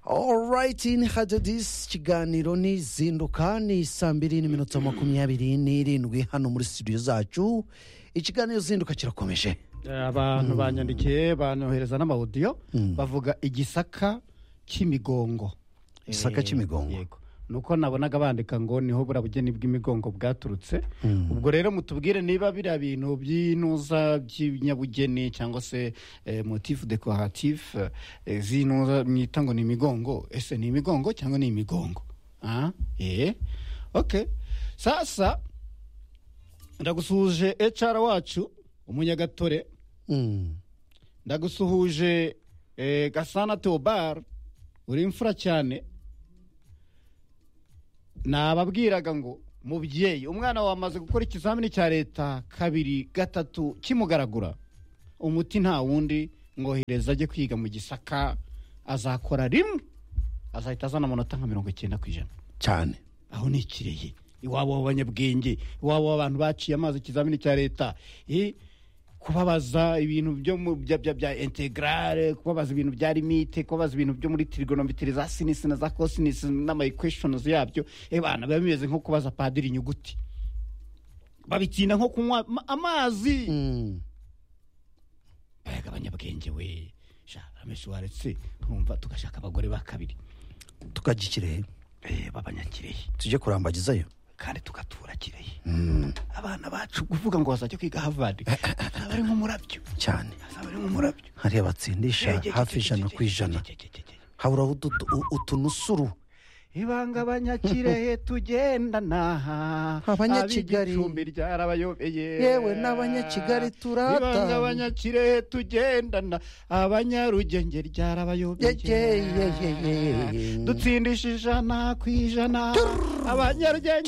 orayiti ni hadadisi ikiganiro n'izinduka ni saa mbiri n'iminota makumyabiri n'irindwi hano muri studio zacu ikiganiro zinduka kirakomeje abantu banyandikiye banohereza n'amawudiyo bavuga igisaka cy'imigongo Igisaka Eh, cy'imigongo. yego ni uko nabonaga bandika ngo niho buriya bugeni bw'imigongo bwaturutse ubwo rero mutubwire niba biriya bintu by'inuza by'ibinyabugeni cyangwa se eh, motif decoratif eh, z'inuza mwita ngo ni imigongo ese ni imigongo cyangwa ni imigongo ah? eh? okay. sasa ndagusuhuje HR wacu umunyagatore Mm. ndagusuhuje eh, gasana theobard uri imfura cyane nababwiraga ngo mubyeyi umwana wawe amaze gukora ikizamini cya leta kabiri gatatu kimugaragura umuti nta wundi ngohereza ajye kwiga mu gisaka azakora rimwe azahita azana amanota nka mirongo icyenda ku ijana cyane aho nikiriye iwabo w'abanyabwenge iwabo w'abantu baciye amazi ikizamini cya leta eh, kubabaza ibintu byo mu- bya- bya- bya integrale kubabaza ibintu bya limite kubabaza ibintu byo muri trigonometry za sinisi na za cosinisi n'ama equations yabyo eh, bana biba bimeze nko kubaza padiri inyuguti babitinda nko kunywa ma- amazi Mm. bayaga abanyabwenge we sha rameshi waretse ntumva tugashaka abagore ba kabiri tukajya i kirehe eh, b'abanyakirehe tujye kurambagizayo kandi tugatura kirehe abana bacu kuvuga ngo bazajya kwiga havard azaba ari nk'umurabyo cyane azaba ari nk'umurabyo hariya batsindisha hafi ijana ku ijana habura utu- u- utunusuru ibanga abanyakirehe tugendana Abanyakigali. ab'igicumbi ryarabayobeye Yewe n'abanyakigali turata. ibanga abanyakirehe tugendana abanyarugenge ryarabayobeye Yeyeyeyeye. dutsindisha ijana ku ijana abanyarugenge